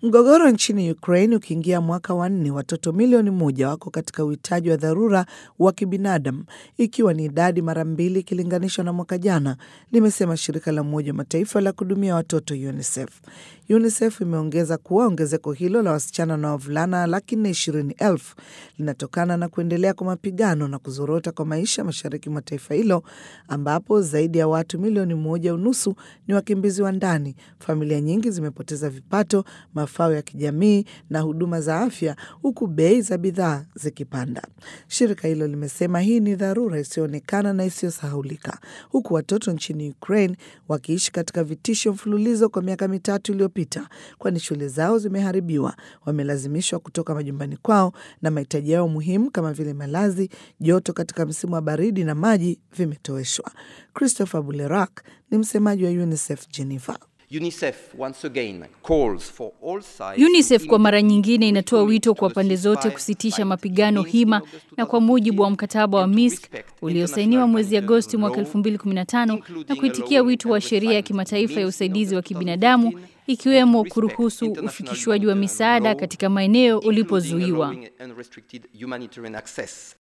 Mgogoro nchini Ukraine ukiingia mwaka wa nne, watoto milioni moja wako katika uhitaji wa dharura wa kibinadamu, ikiwa ni idadi mara mbili ikilinganishwa na mwaka jana, limesema shirika la Umoja wa Mataifa la kuhudumia watoto UNICEF. UNICEF imeongeza kuwa ongezeko hilo la wasichana na wavulana laki nne ishirini elfu linatokana na kuendelea kwa mapigano na kuzorota kwa maisha mashariki mwa taifa hilo ambapo zaidi ya watu milioni moja unusu ni wakimbizi wa ndani. Familia nyingi zimepoteza vipato, mafao ya kijamii na huduma za afya, huku bei za bidhaa zikipanda. Shirika hilo limesema hii ni dharura isiyoonekana na isiyosahaulika, huku watoto nchini Ukraine wakiishi katika vitisho mfululizo kwa miaka mitatu iliyopita, kwani shule zao zimeharibiwa, wamelazimishwa kutoka majumbani kwao na mahitaji yao muhimu kama vile malazi, joto katika msimu wa baridi na maji vimetoweshwa. Christopher Bulerak ni msemaji wa UNICEF Geneva. UNICEF, once again calls for all sides UNICEF kwa mara nyingine inatoa wito kwa pande zote kusitisha mapigano hima na kwa mujibu wa mkataba wa Minsk uliosainiwa mwezi Agosti mwaka 2015 na kuitikia wito wa sheria ya kimataifa ya usaidizi wa kibinadamu ikiwemo kuruhusu ufikishwaji wa misaada katika maeneo ulipozuiwa. unrestricted humanitarian access